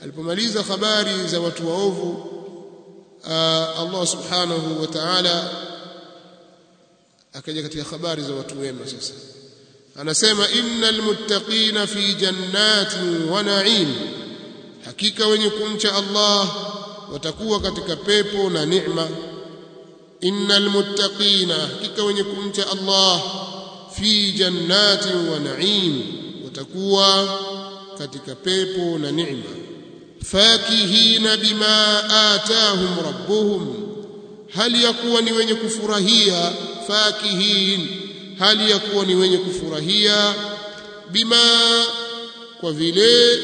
alipomaliza habari za watu waovu Allah subhanahu wa ta'ala akaja katika habari za watu wema sasa anasema innal muttaqina fi jannatin wa na'im hakika wenye kumcha Allah watakuwa katika pepo na neema innal muttaqina hakika wenye kumcha Allah fi jannatin wa na'im watakuwa katika pepo na neema fakihina bima atahum rabbuhum hali ya kuwa ni wenye kufurahia fakihin hali ya kuwa ni wenye kufurahia bima kwa vile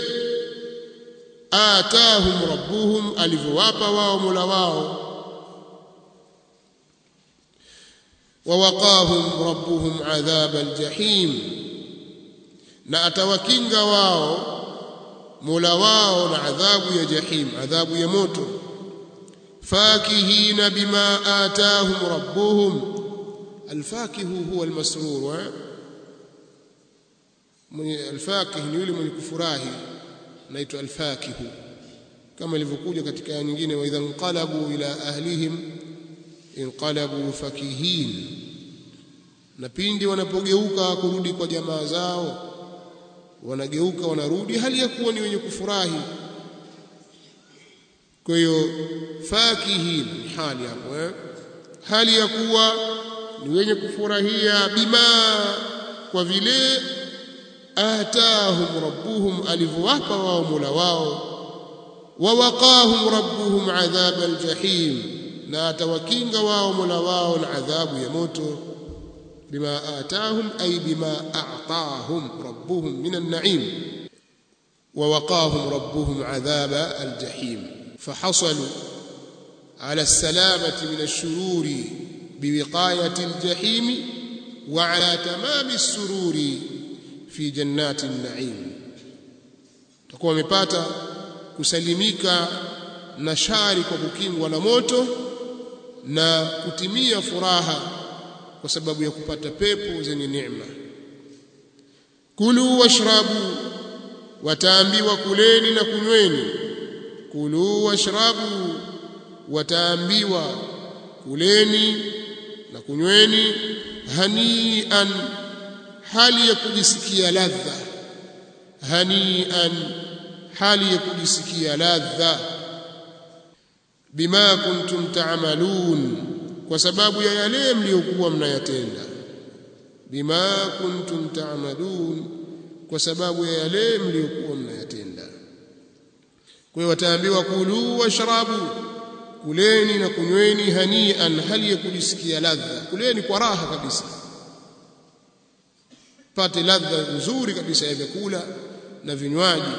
atahum rabbuhum alivyowapa wao Mola wao wawaqahum rabbuhum adhab aljahim na atawakinga wao Mola wao na adhabu ya jahim adhabu ya moto fakihina bima atahum rabbuhum alfakihu huwa almasrur mwenye alfakih ni yule mwenye kufurahi naitwa alfakihu kama ilivyokuja katika aya nyingine wa idha inqalabu ila ahlihim inqalabu fakihin na pindi wanapogeuka kurudi kwa jamaa zao wanageuka wanarudi hali ya kuwa ni wenye kufurahi kwa hiyo fakihin hali hapo eh? hali ya kuwa ni wenye kufurahia bima kwa vile atahum rabbuhum alivyowapa wao Mola wao wawaqahum rabbuhum adhab aljahim na atawakinga wao Mola wao na adhabu ya moto bima atahum ay bima a'tahum rabbuhum min an-na'im ووقاهم ربهم عذاب الجحيم فحصلوا على السلامة من الشرور بوقاية الجحيم وعلى تمام السرور في جنات النعيم تكون wamepata kusalimika na shari kwa kukingwa na moto na kutimia furaha kwa sababu ya kupata pepo zenye neema kulu washrabu wataambiwa kuleni na kunyweni kulu washrabu wataambiwa kuleni na kunyweni hanian hali ya kujisikia ladha hanian hali ya kujisikia ladha bima kuntum ta'malun kwa sababu ya yale mliokuwa mnayatenda bima kuntum ta'malun kwa sababu ya yale mliokuwa mnayatenda kwa hiyo wataambiwa kulu washrabu kuleni na kunyweni hanian hali ya kujisikia ladha kuleni kwa raha kabisa pate ladha nzuri kabisa ya vyakula na vinywaji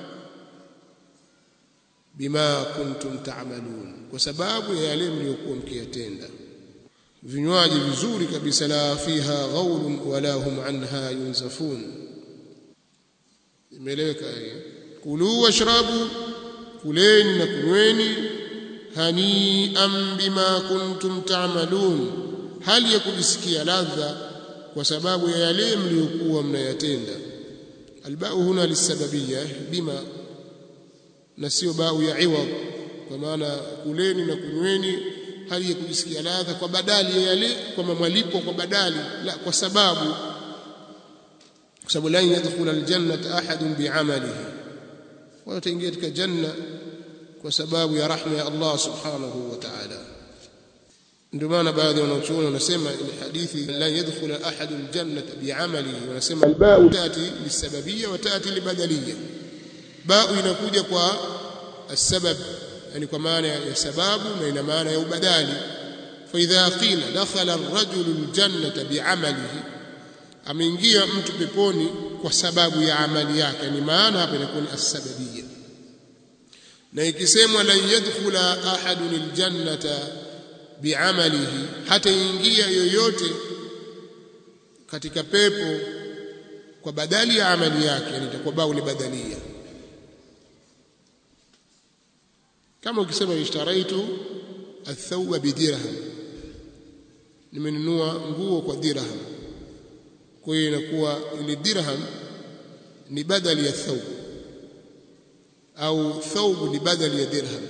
bima kuntum ta'malun kwa sababu ya yale mliokuwa mkiyatenda vinywaji vizuri kabisa la fiha ghaulun wala hum anha yunzafun imeeleweka kulu washrabu kuleni na kunyweni hanian bima kuntum ta'malun hali ya kujisikia ladha kwa sababu ya yale mliokuwa mnayatenda albau huna lisababiyya bima na sio bau ya iwad kwa maana kuleni na kunyweni hali ya kujisikia ladha kwa badali ya yale kwa malipo kwa badali la kwa sababu kwa sababu la yadkhul aljannata ahadun bi'amalihi wala taingia katika janna kwa sababu ya rahma ya Allah subhanahu wa ta'ala ndio maana baadhi ya wanachuoni wanasema ile hadithi la yadkhul ahadun aljannata bi'amalihi wanasema alba'u tati lisababiyya wa tati libadaliyya ba'u inakuja kwa السبب يعني kwa maana ya sababu na ina maana ya ubadali fa idha qila dakhala ar-rajulu al-jannata bi'amalihi ameingia mtu peponi kwa sababu ya amali yake ni maana hapa inakuwa ni as-sababiyya na ikisemwa la yadkhula ahadun al-jannata bi'amalihi hata ingia yoyote katika pepo kwa badali ya amali yake yani itakuwa bau libadalia kama ukisema ishtaraitu athawba bidirham nimenunua nguo kwa dirham kwa hiyo inakuwa ile dirham ni badali ya thawb au thawb ni badali ya dirham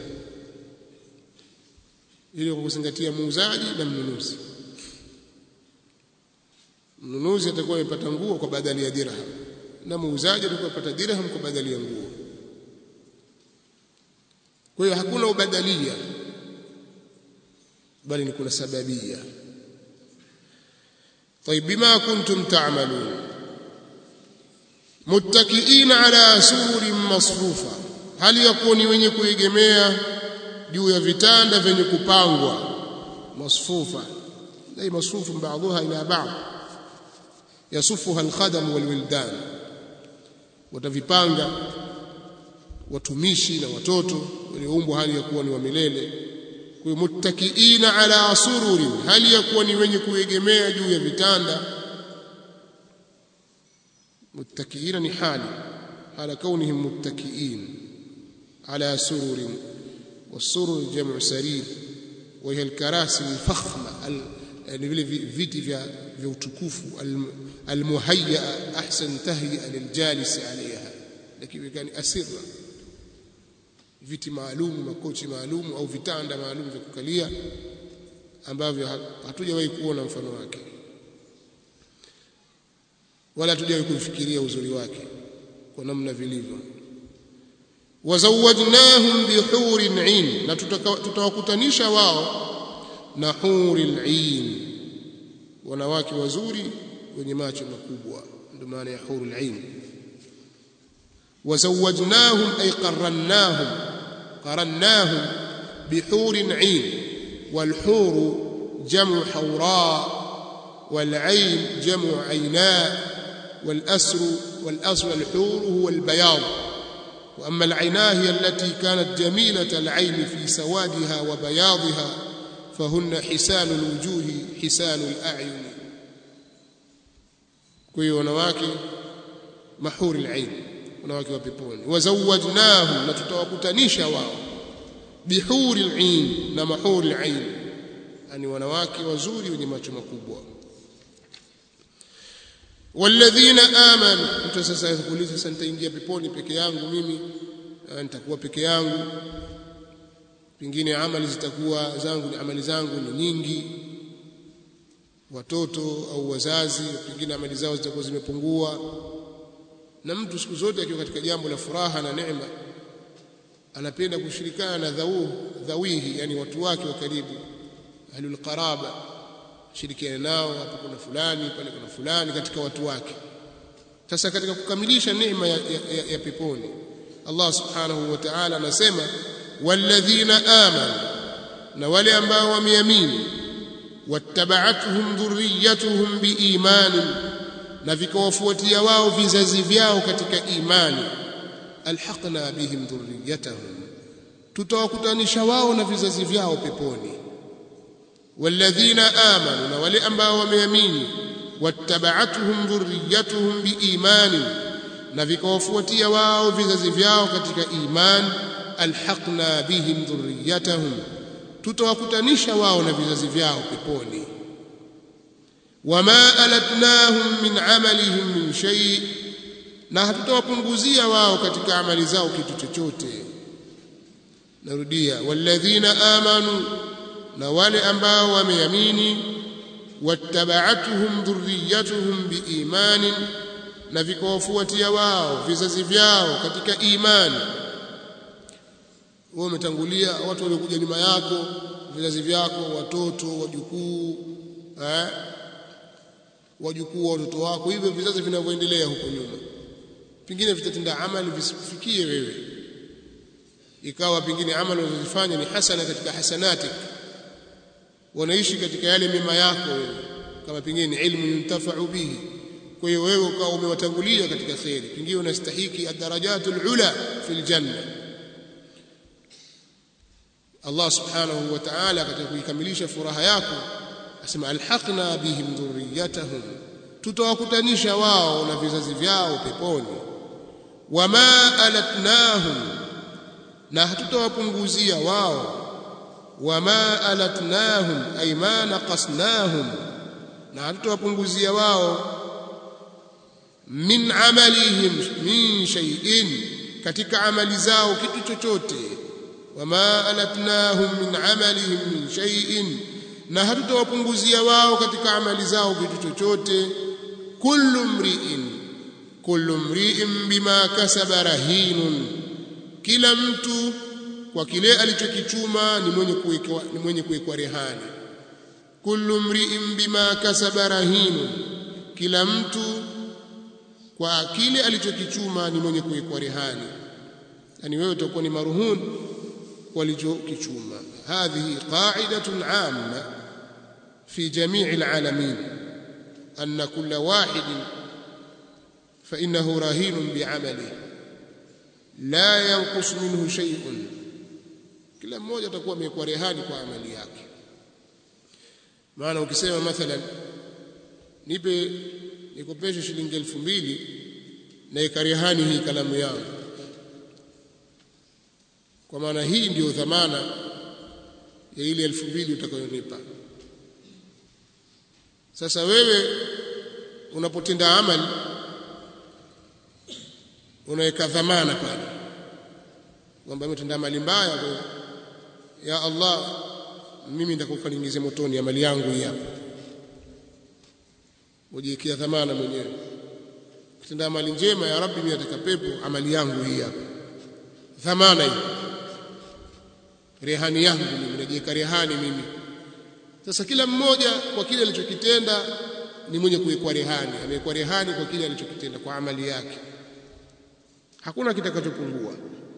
ili kwa kuzingatia muuzaji na mnunuzi mnunuzi atakuwa amepata nguo kwa badali ya dirham na muuzaji atakuwa amepata dirham kwa badali ya nguo kwa hiyo hakuna ubadalia bali ni kuna sababia طيب بما كنتم تعملون متكئين على سرر مصفوفة هل يكون wenye kuegemea juu ya vitanda vyenye kupangwa masfufa dai masfufu baadhiha ila baadhi yasufuha alkhadam walwildan watavipanga watumishi na watoto walioumbwa hali ya kuwa ni wa milele kwa muttakiina ala sururin hali ya kuwa ni wenye kuegemea juu ya vitanda muttakiina ni hali ala kaunihim muttakiin ala sururin والسرر جمع سرير وهي الكراسي الفخمه يعني vile viti vya vya utukufu almuhayya ahsan tahyi'a liljalis 'alayha lakini kani asirra viti maalum makochi maalum au vitanda maalum vya kukalia ambavyo hatujawahi kuona mfano wake wala hatujawahi kufikiria uzuri wake kwa namna vilivyo wazawajnahum bihurin 'ain na tutawakutanisha wao na huril 'ain wanawake wazuri wenye macho makubwa ndio maana ya hurul 'ain wazawajnahum ay qarrannahum qarannahum bihurin 'ain والحور جمع حوراء والعين جمع عيناء والأسر والأسر الحور هو البياض وأما العينا هي التي كانت جميلة العين في سوادها وبياضها فهن حسان الوجوه حسان الأعين كوي ونواكي محور العين ونواكي وبيبون وزوجناهم نتتوكتنيشا واو بحور العين نمحور العين يعني ونواكي وزوري ونماتش مكوبوا walladhina amanu mtu sasa kuuliza sasa nitaingia peponi peke yangu mimi nitakuwa peke yangu pengine amali zitakuwa zangu ni amali zangu ni nyingi watoto au wazazi pengine amali zao zitakuwa zimepungua na mtu siku zote akiwa katika jambo la furaha na neema anapenda kushirikana na dhau dhawihi yani watu wake wa karibu ahlul qaraba shirikiana nao hapo kuna fulani pale kuna fulani katika watu wake sasa katika kukamilisha neema ya, ya, ya, ya peponi Allah subhanahu wa ta'ala anasema walladhina amanu na wale ambao wameamini wattaba'atuhum dhurriyyatuhum biimani na vikawafuatia wao vizazi vyao katika imani alhaqna bihim dhurriyyatahum tutawakutanisha wao na vizazi vyao peponi والذين آمنوا na wale ambao wameamini wattaba'atuhum dhurriyyatuhum biiman na vikawafuatia wao vizazi vyao katika iman alhaqna bihim dhurriyyatahum tutawakutanisha wao na vizazi vyao peponi wama alatnahum min amalihim min shay na hatutawapunguzia wao katika amali zao kitu chochote narudia walladhina amanu na wale ambao wameamini wattaba'atuhum dhurriyyatuhum biimanin na vikawafuatia wao vizazi vyao katika imani wewe umetangulia watu waliokuja nyuma yako vizazi vyako watoto wajukuu eh wajukuu wa watoto wako hivyo vizazi vinavyoendelea huko nyuma pengine vitatenda amali visifikie wewe ikawa pengine amali unazofanya ni hasana katika hasanatik wanaishi katika yale mema yako wewe kama pengine ilmu yuntafa'u bihi kwa hiyo wewe ukawa umewatangulia katika khairi pengine unastahiki ad-darajatul ula fil janna Allah subhanahu wa ta'ala katika kuikamilisha furaha yako asema alhaqna bihim dhurriyyatahum tutawakutanisha wao na vizazi vyao peponi wama alatnahum na hatutawapunguzia wao wama alatnahum ay ma naqasnahum na hatutawapunguzia wao min amalihim min shay'in katika amali zao kitu chochote wama alatnahum min amalihim min shay'in na hatutawapunguzia wao katika amali zao kitu chochote kullu mri'in kullu mri'in bima kasaba rahinun kila mtu kwa kile alichokichuma ni mwenye kuwekwa ni mwenye kuwekwa rehani kullu mri'in bima kasaba rahinun kila mtu kwa kile alichokichuma ni mwenye kuwekwa rehani yani wewe utakuwa ni maruhun walichokichuma hadhihi qa'idatun 'amma fi jami' al'alamin anna kulla wahid fa innahu rahinun bi'amalihi la yanqus minhu shay'un kila mmoja atakuwa amekuwa rehani kwa amali yake maana ukisema mathalan nipe nikopeshe shilingi elfu mbili na ikarehani hii kalamu yangu kwa maana hii ndiyo dhamana ya ile elfu mbili utakayonipa sasa wewe unapotenda amali unaweka dhamana pale kwamba umetenda amali mbaya kwa ya Allah mimi nitakufa niingize motoni amali yangu hii hapa ujiwekea dhamana mwenyewe ukitenda amali njema ya rabbi mimi nataka pepo amali yangu hii hapa dhamana hii rehani yangu mimi najiweka rehani mimi sasa kila mmoja kwa kile alichokitenda ni mwenye kuwekwa rehani amewekwa rehani kwa kile alichokitenda kwa amali yake hakuna kitakachopungua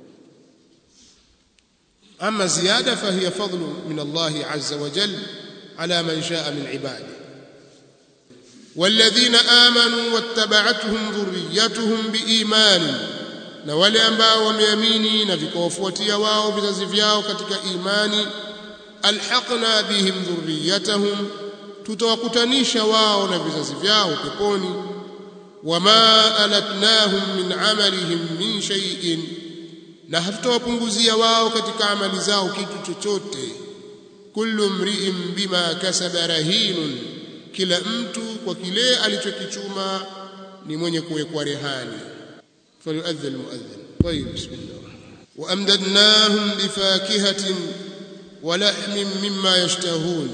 ama ziada fahiya fadlu min Allah azza wa jalla ala man shaa min ibadihi والذين آمنوا واتبعتهم ذريتهم بإيمان na wale ambao wameamini na vikawafuatia wao vizazi vyao katika imani alhaqna bihim dhurriyatahum tutawakutanisha wao na vizazi vyao peponi wama alatnahum min amalihim min shay'in na hatutawapunguzia wao katika amali zao kitu chochote kullu mri'in bima kasaba rahinun kila mtu kwa kile alichokichuma ni mwenye kuwekwa rehani falyuadhdhi almuadhdhin طيب بسم الله وامددناهم بفاكهه ولحم مما يشتهون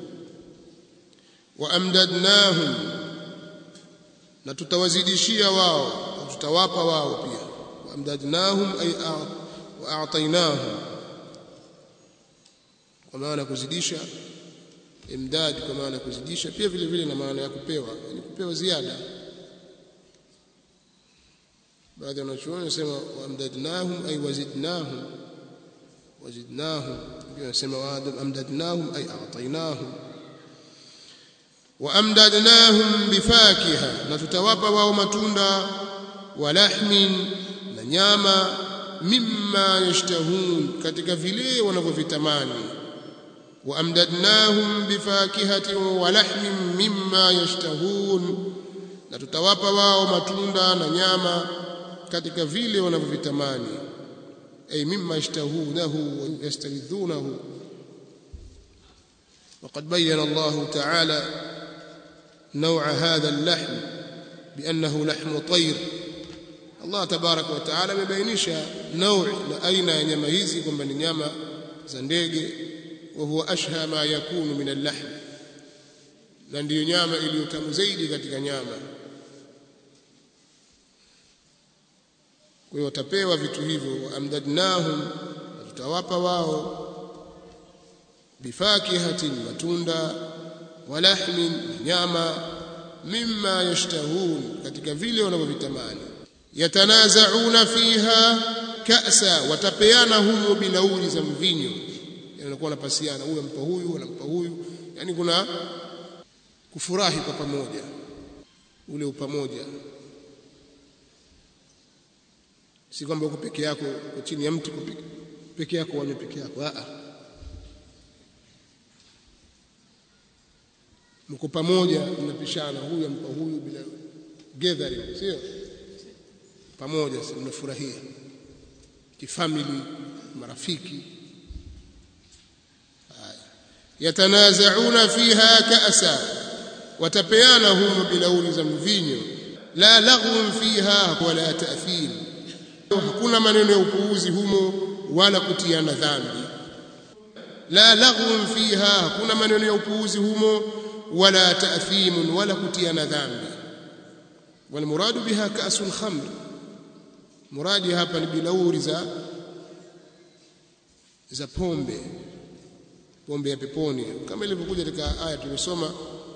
وامددناهم na tutawazidishia wao tutawapa wao pia waamdadnahum ay wa'atainahum kwa maana kuzidisha imdad kwa maana kuzidisha pia vile vile na maana ya kupewa yani kupewa ziada baadhi ya wanachuoni wanasema waamdadnahum ay wazidnahum wazidnahum pia wanasema waamdadnahum ay a'tainahum waamdadnahum bifakiha na tutawapa wao matunda wa lahmin na nyama mimma yashtahun katika vile wanavyovitamani waamdadnahum bifakihatin wa lahmin mimma yashtahun na tutawapa wao matunda na nyama katika vile wanavyovitamani ay mimma yashtahunahu wa yastaridhunahu وقد بين الله تعالى نوع هذا اللحم بأنه لحم طير الله تبارك وتعالى مبينشا نوع أين nyama hizi kwamba ni nyama za ndege وهو أشهى ما يكون من اللحم na ndiyo nyama iliyotamu zaidi katika nyama kwa hiyo watapewa vitu hivyo amdadnahum tutawapa wao bifakihatin matunda walahmin nyama mimma yashtahun katika vile wanavyovitamani yatanazauna fiha ka'sa watapeana humo bilauri za mvinyo yanakuwa wanapasiana huyu ampa huyu anampa huyu yani kuna kufurahi kwa pamoja ule upamoja si kwamba uko peke yako uko chini ya mti peke yako wanywe peke yako a mko pamoja mnapishana huyu ampa huyu bila gathering sio pamoja sasa mnafurahia kifamily marafiki yatanazauna fiha ka'sa watapeana humo bilauli za mvinyo la laghwun fiha wala ta'thim hakuna maneno ya upuuzi humo wala kutiana dhambi la laghwun fiha hakuna maneno ya upuuzi humo wala ta'thimun wala kutiana dhambi والمراد بها كأس الخمر مرادي hapa ni bilauri za za pombe pombe ya peponi kama ilivyokuja katika aya tulisoma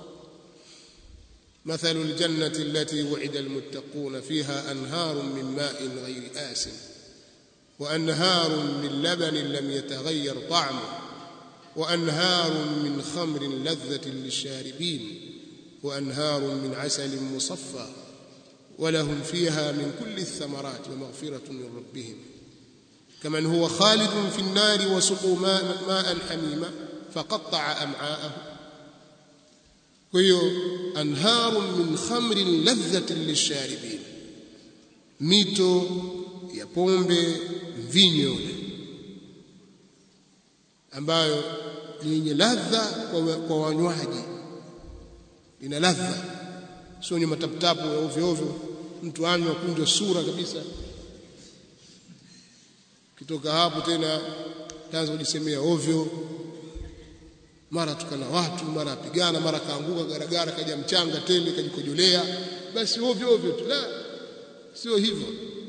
مثل الجنة التي وعد المتقون فيها أنهار من ماء غير آسن وأنهار من لبن لم يتغير طعمه وأنهار من خمر لذة للشاربين وأنهار من عسل مصفى ولهم فيها من كل الثمرات ومغفرة من ربهم كمن هو خالد في النار وسقوا ماء, ماء حميما فقطع أمعاءه وهي أنهار من خمر لذة للشاربين mito ya pombe mvinyo ambayo yenye ladha kwa, kwa wanywaji ina ladha sio ni mataputapu ya ovyo ovyo mtu anywa kunjwa sura kabisa kitoka hapo tena taanza kujisemea ovyo mara tukana watu mara apigana mara kaanguka garagara kaja mchanga tele kajikojolea basi ovyo ovyo tu la sio hivyo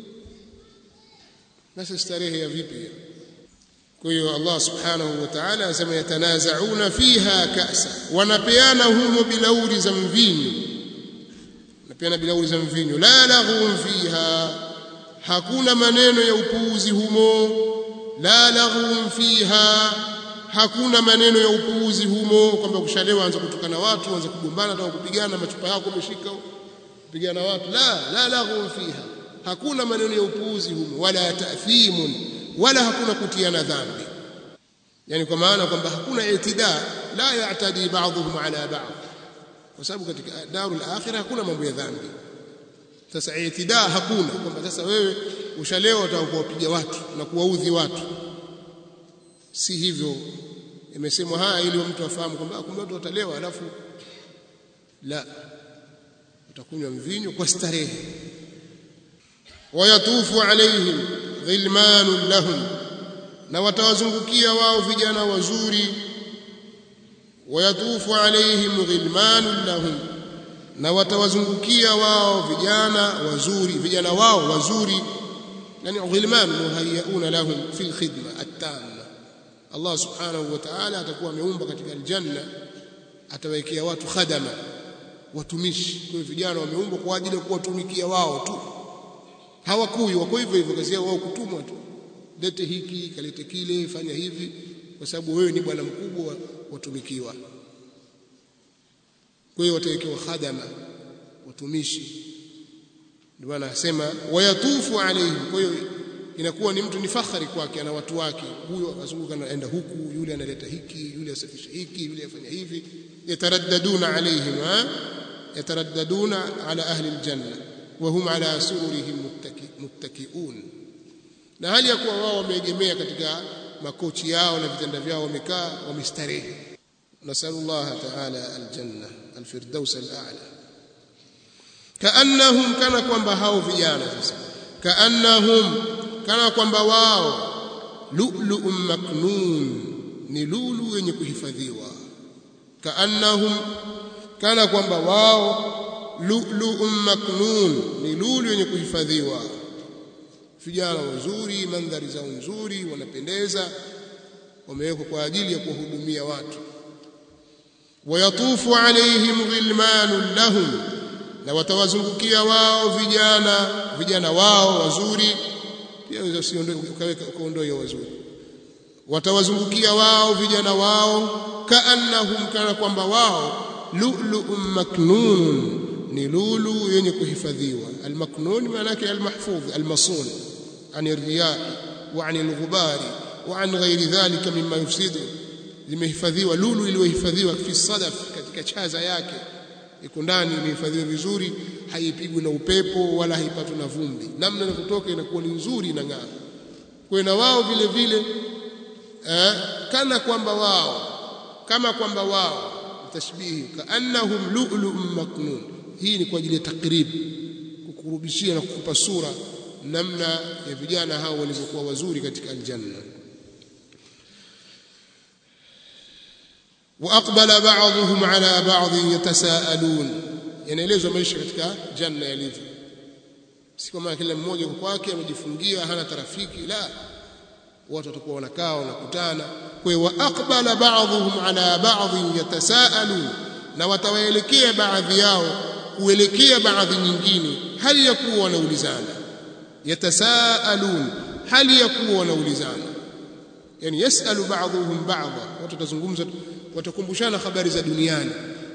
basi starehe ya vipi kwa hiyo Allah subhanahu wa ta'ala anasema yatanazauna fiha ka'sa wanapeana humo bilauri za mvinyo wanapeana bilauri za mvinyo la laghun fiha hakuna maneno ya upuuzi humo la laghun fiha hakuna maneno ya upuuzi humo kwamba kushalewa anza kutukana watu anza kugombana au kupigana machupa yako umeshika kupigana watu la la laghun fiha hakuna maneno ya upuuzi humo wala ta'thimun wala hakuna kutiana dhambi yani kwa maana kwamba hakuna itida la ya'tadi ba'dhum ala ba'd kwa sababu katika darul akhirah hakuna mambo ya dhambi sasa itida hakuna kwamba sasa wewe ushalewa utakuwapiga watu na kuwaudhi watu si hivyo imesemwa haya ili mtu afahamu kwamba kumbe watu watalewa alafu la utakunywa mvinyo kwa starehe wayatufu alaihim ghilmanun lahum na watawazungukia wao vijana wazuri wayatufu alaihim ghilmanun lahum na watawazungukia wao vijana wazuri vijana wao wazuri yani ghilman muhayyauna lahum fil khidma at-tamma Allah subhanahu wa ta'ala atakuwa ameumba katika aljanna atawekea watu khadama watumishi kwa hiyo vijana wameumbwa kwa ajili ya kuwatumikia wao tu hawakui wako hivyo hivyo kazi yao wao kutumwa tu lete hiki kalete kile fanya hivi kwa sababu wewe ni bwana mkubwa watumikiwa kwa hiyo watawekewa khadama watumishi ndio maana anasema wayatufu alaihim kwa hiyo inakuwa ni mtu ni fakhari kwake ana watu wake huyo azunguka anaenda huku yule analeta hiki yule asafisha hiki yule afanya hivi yataraddaduna alaihim yataraddaduna ala ahli aljanna wa hum ala sururihim muttakiun na hali ya kuwa wao wameegemea katika makochi yao na vitanda vyao wamekaa wamestarehe nasallallahu ta'ala aljanna alfirdaus al'ala kaannahum kana kwamba hao vijana sasa kaannahum kana kwamba wao lu'lu'un maknun ni lulu yenye kuhifadhiwa kaannahum kana kwamba wao lu'lu'un maknun ni lulu yenye kuhifadhiwa vijana wazuri mandhari zao nzuri wanapendeza wamewekwa kwa ajili ya kuwahudumia watu wayatufu alaihim ghilmanun lahum na watawazungukia wao vijana vijana wao wazuri pia usiondoe ukaweka ukaondoe wazuri watawazungukia wao vijana wao kaannahum kana kwamba wao lu'lu'un maknun ni lulu yenye kuhifadhiwa almaknun maana yake almahfudh almasun an الرياء وعن الغبار وعن غير ذلك مما يفسد limehifadhiwa lulu iliyohifadhiwa fi sadaf katika chaza yake iko ndani imehifadhiwa vizuri haipigwi na upepo wala haipatwi na vumbi namna inavyotoka inakuwa ni nzuri na ng'aa kwa na wao vile vile eh, kana kwamba wao kama kwamba wao tashbihi kaannahum lu'lu'un maknun hii ni kwa ajili ya takrib kukurubishia na kukupa sura namna ya vijana hao walivyokuwa wazuri katika aljanna واقبل بعضهم على بعض يتساءلون yanaelezwa maisha katika janna yalivyo si kama kila mmoja kwake amejifungia hana tarafiki la watu watakuwa wanakaa wanakutana kwa hiyo waaqbala ba'dhum ala ba'd yatasaalun na watawaelekea baadhi yao kuelekea baadhi nyingine hali ya kuwa wanaulizana yatasaalun hali ya kuwa wanaulizana yani yasalu ba'dhum ba'dha watu watazungumza watakumbushana habari za duniani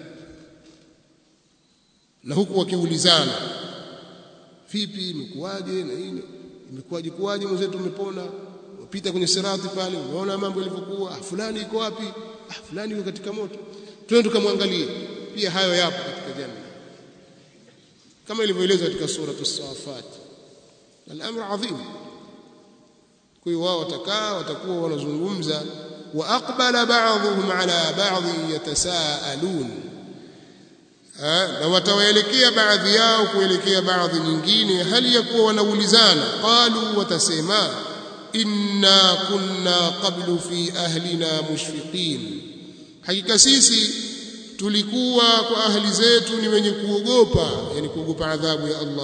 na huku wakiulizana vipi imekuwaje na nini imekuwaje kuwaje mwenzetu umepona upita kwenye sirati pale unaona mambo yalivyokuwa ah fulani iko wapi ah fulani yuko katika moto twende tukamwangalie pia hayo yapo katika jamii kama ilivyoelezwa katika sura as-safat al-amr adhim kwa hiyo wao watakaa watakuwa wanazungumza wa aqbala ba'dhum ala ba'd yatasaalun na watawaelekea baadhi yao kuelekea baadhi nyingine hali ya kuwa wanaulizana qalu watasema inna kunna qablu fi ahlina mushfiqin hakika sisi tulikuwa kwa ahli zetu ni wenye kuogopa yani kuogopa adhabu ya Allah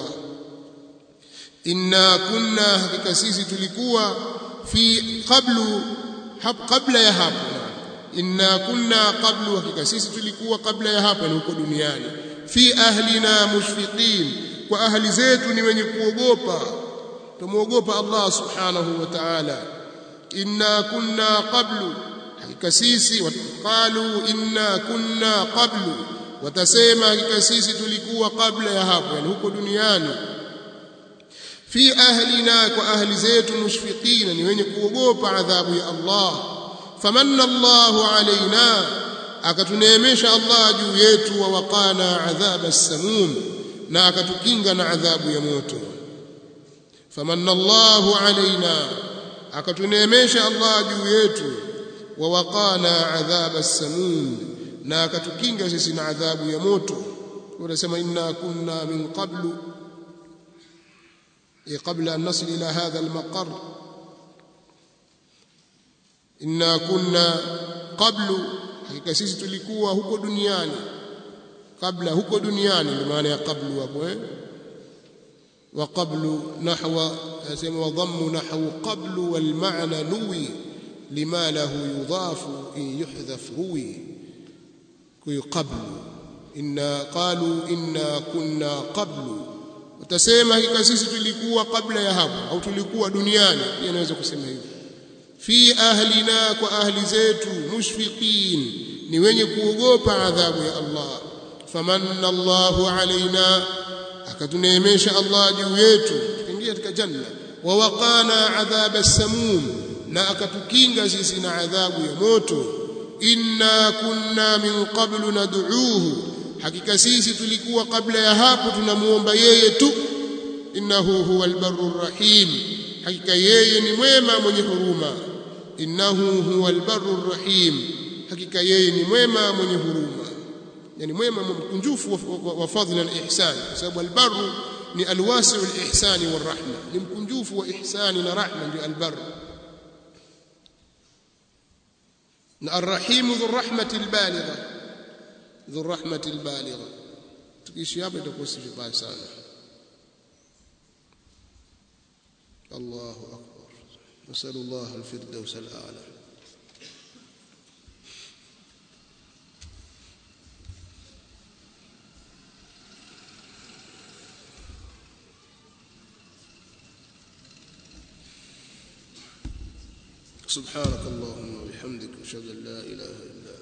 inna kunna hakika sisi tulikuwa fi qablu kabla ya hapo inna kunna qablu hakika sisi tulikuwa kabla ya hapa ni huko duniani fi ahlina mushfiqin kwa ahli zetu ni wenye kuogopa tumuogopa Allah subhanahu wa ta'ala inna kunna qablu hakika sisi waqalu inna kunna qablu watasema hakika sisi tulikuwa kabla ya hapo yani huko duniani fi ahlina kwa ahli zetu mushfiqina ni wenye kuogopa adhabu ya Allah famanna Allahu alaina akatuneemesha Allah juu yetu wa waqana adhaba as-samum na akatukinga na adhabu ya moto famanna Allahu alaina akatuneemesha Allah juu yetu wa waqana adhaba as-samum na akatukinga sisi na adhabu ya moto unasema inna kunna min qablu قبل أن نصل إلى هذا المقر inna kunna qablu hakika sisi tulikuwa huko duniani kabla huko duniani ndio maana ya qablu hapo eh wa qablu nahwa yasema wa dhammu nahwu qablu wal ma'na nuwi lima lahu yudafu in yuhdhaf ruwi kuyu qablu inna qalu inna kunna qablu utasema hakika sisi tulikuwa kabla ya hapo au tulikuwa duniani pia naweza kusema hivyo fi ahlina kwa ahli zetu mushfiqin ni wenye kuogopa adhabu ya Allah famanna Allahu alaina akatuneemesha Allah juu yetu tukiingia katika janna wa waqana adhaba samum na akatukinga sisi na adhabu ya moto inna kunna min qablu nad'uuhu hakika sisi tulikuwa kabla ya hapo tunamuomba yeye tu innahu huwal barrur rahim hakika yeye ni mwema mwenye huruma innahu huwal barrur rahim hakika yeye ni mwema mwenye huruma yani mwema mkunjufu wa, wa, wa fadhila na ihsan kwa sababu albarru ni alwasi'u alihsani warahma ni mkunjufu wa ihsani na rahma ndio albarru na arrahimu dhu rahmati albaligha dhu rahmati albaligha tukiishi hapa itakuwa si vibaya sana الله أكبر نسأل الله الفردوس الأعلى سبحانك اللهم وبحمدك أشهد أن لا إله إلا